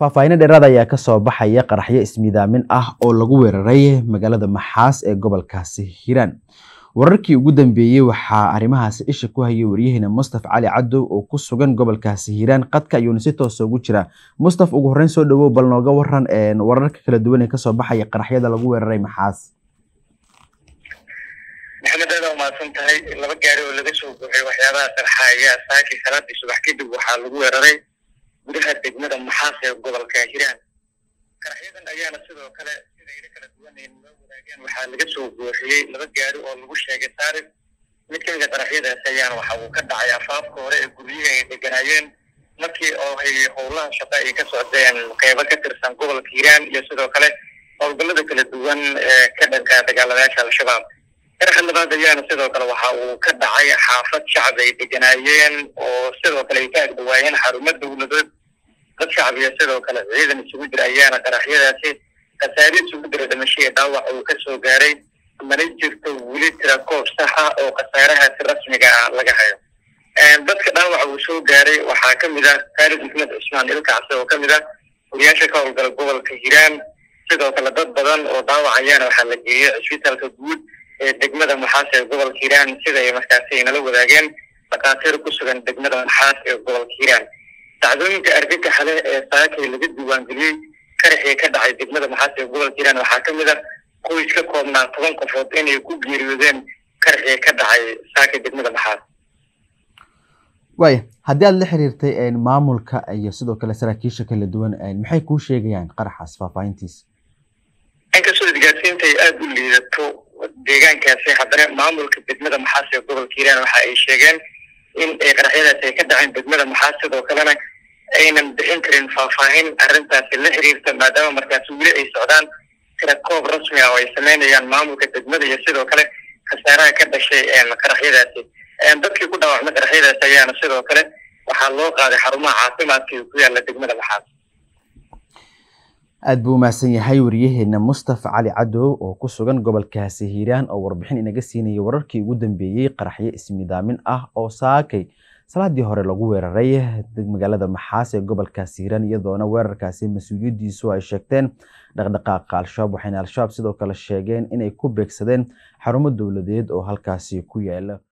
faahfaahinno dheeraad ayaa kasoo baxaya qaraxyo ismidaamin ah oo lagu weeraray magaalada maxaas ee gobolkaasi hiiraan wararkii ugu dambeeyey waxaa arrimahaasi isha ku hayay waryaheena mustaf cali cadow oo ku sugan gobolkaasi hiiraan qadka ayuuna si toosa ugu jiraa mustaf ugu horreyn soo dhawow bal nooga waran wararka kala duwan ee kasoo baxaya qaraxyada lagu weeraray maxaas maxamed aada umahadsan tahay laba gaari oo laga soo buuxay waxyaabaha qarxa ayaa saakii salaadii subax kadib waxaa lagu weeraray gudaha degmada maxaas ee gobolka hiiraan qaraxyadan ayaana sidoo kale sida ila kala duwanayn loo wadaageen waxaa laga soo buuxiyey laba gaari oo lagu sheegay saarif mid kamid a qaraxyadaas ayaana waxa uu ka dhacay afaafka hore ee guryihi ay deganaayeen markii oo ay howlaha shaqo ay ka socdeen qeybo ka tirsan gobolka hiiraan iyo sidoo kale howlgallada kala duwan ee ka dhanka dagaalamayaasha al-shabaab qaraxa labaad ayaana sidoo kale waxa uu ka dhacay xaafad shacab ay deganaayeen oo sidoo kale ay ka agdhawaayeen xarumo dowladood dad shacab iyo sidoo kale ciidan isugu jira ayaana qaraxyadaasi khasaare isugu jira dhimasho iyo dhaawac uu kasoo gaaray mana jirto weli tira koob saxa oo khasaarahaasi rasmiga ah laga hayo dadka dhaawaca uu soo gaaray waxaa kamid ah khaalid maxmed cusmaan ilkacse oo kamid ah wariyaasha ka howlgala gobolka hiiraan sidoo kale dad badan oo dhaawac ayaana waxaa la geeyey cisbitaalka guud ee degmada maxaas ee gobolka hiiraan sida ay markaasi ay nala wadaageen dhakhaatiir ku sugan degmada maxaas ee gobolka hiiraan dacdooyinka argagaxa leh ee saakay laga diiwaangeliyey qaraxii ka dhacay degmada maxaas ee gobolka hiiraan waxaa kamid ah qoys ka koobnaa toban qofood inay ku geeriyoodeen qaraxii ka dhacay saakay degmada maxaas waaya haddii aada la xiriirtay maamulka iyo sidoo kale saraakiisha kala duwan maxay kuu sheegayaan qaraxaas faahfaahintiisa inkastoo isgaadsiinta ay aada u liidato deegaankaasi haddana maamulka degmada maxaas ee gobolka hiiraan waxa ay sheegeen in ay qaraxyadaasi ay ka dhaceen degmada maxaas sidoo kalena aynan bixin karin faahfaahin arrintaasi la xiriirta maadaama markaasi weli ay socdaan tira koob rasmi ah oo ay sameynayaan maamulka degmada iyo sidoo kale khasaaraha ka dhashay qaraxyadaasi dadkii ku dhaawacmay qaraxyadaasi ayaana sidoo kale waxaa loo qaaday xarumaha caafimaadka ee ku yaala degmada maxaas aada buu umahadsan yahay wariyaheena mustaf cali cadow oo ku sugan gobolkaasi hiiraan oo warbixin inaga siinayay wararkii ugu dambeeyey qaraxyo ismidaamin ah oo saakay salaadii hore lagu weeraray magaalada maxaas ee gobolkaasi hiiraan iyadoona weerarkaasi mas-uuliyadiisu ay sheegteen dhaqdhaqaaqa al-shabaab waxayna al-shabaab sidoo kale sheegeen inay ku beegsadeen xarumo dowladeed oo halkaasi ku yaala